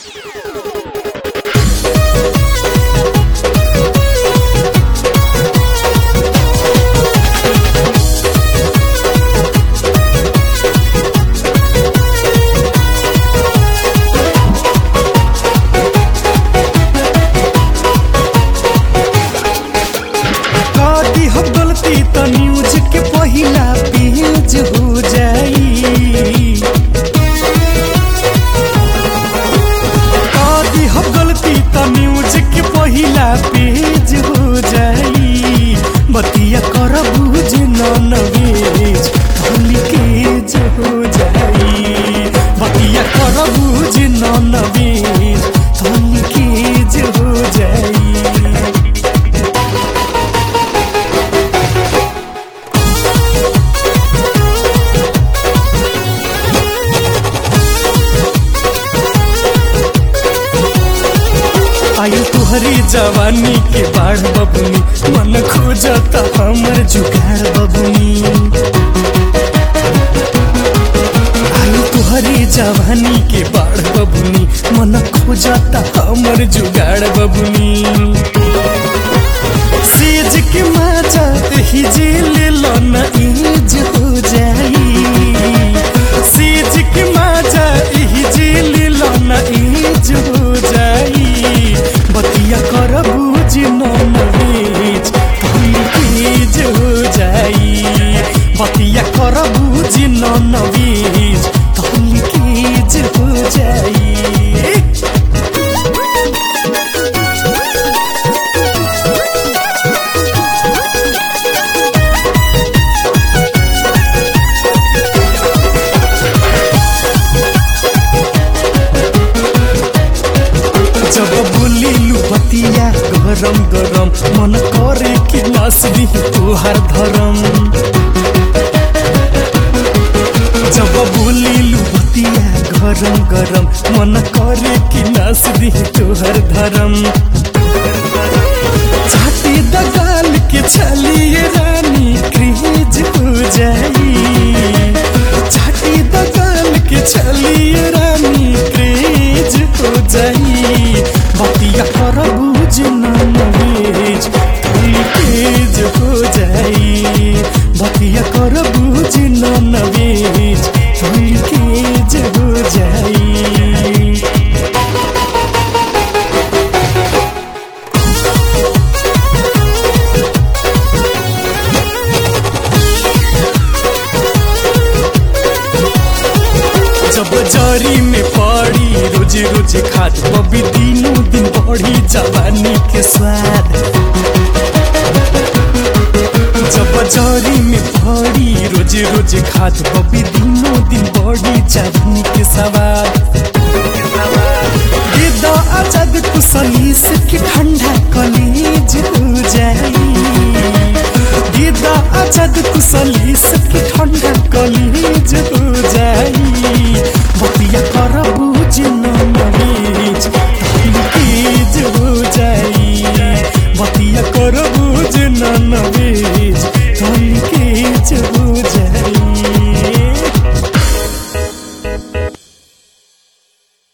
कदी हो गलती त न्यूज के पहिला पेज हो जाई कदी हो गलती त न्यूज के पहिला पेज हो जाई बतिया कर बुझ न नवेज भूली केज हो जाई बतिया कर बुझ न नवेज भूली केज हो जाई आयु तुहरी जवानी के बाढ़ बबुनी मन खोजता हमर जुगाड़ बबुनी आयु तुहरी जवानी के बाढ़ बबुनी मन खोजता हमर जुगाड़ बबुनी सेज के माचा ही जेल लन इज हो जाई सेज के माचा ही जेल लन इज हो जाई बतिया कर बुझ न नवेज तेज हो जाई बतिया कर बुझ न नवेज तेज हो जाई जब बोलिलु बतिया गरम गरम मन करे कि नास दी तोहार धरम जब बोलिलु बतिया गरम गरम मन करे कि नास दी तोहार धरम छाती दगाल के छलिए रानी क्रेज हो जाई छाती दगाल के छलिए रानी क्रेज हो जाई बतिया कर बुझ न नवेज थोड़ी तेज हो जाई बतिया कर बुझ न नवेज थोड़ी तेज हो जाई जब जरी में पड़ी रोज रोज खाद बबी दिनों दिन बढ़ी जवानी के स्वाद जब जरी में पड़ी रोज रोज खाद बबी दिनों दिन बढ़ी जवानी के स्वाद गिद्दा आजाद कुसली से के ठंडा कलेज हो जाई गिद्दा आजाद कुसली से के ठंडा कलेज हो जाई बतिया कर बुझ न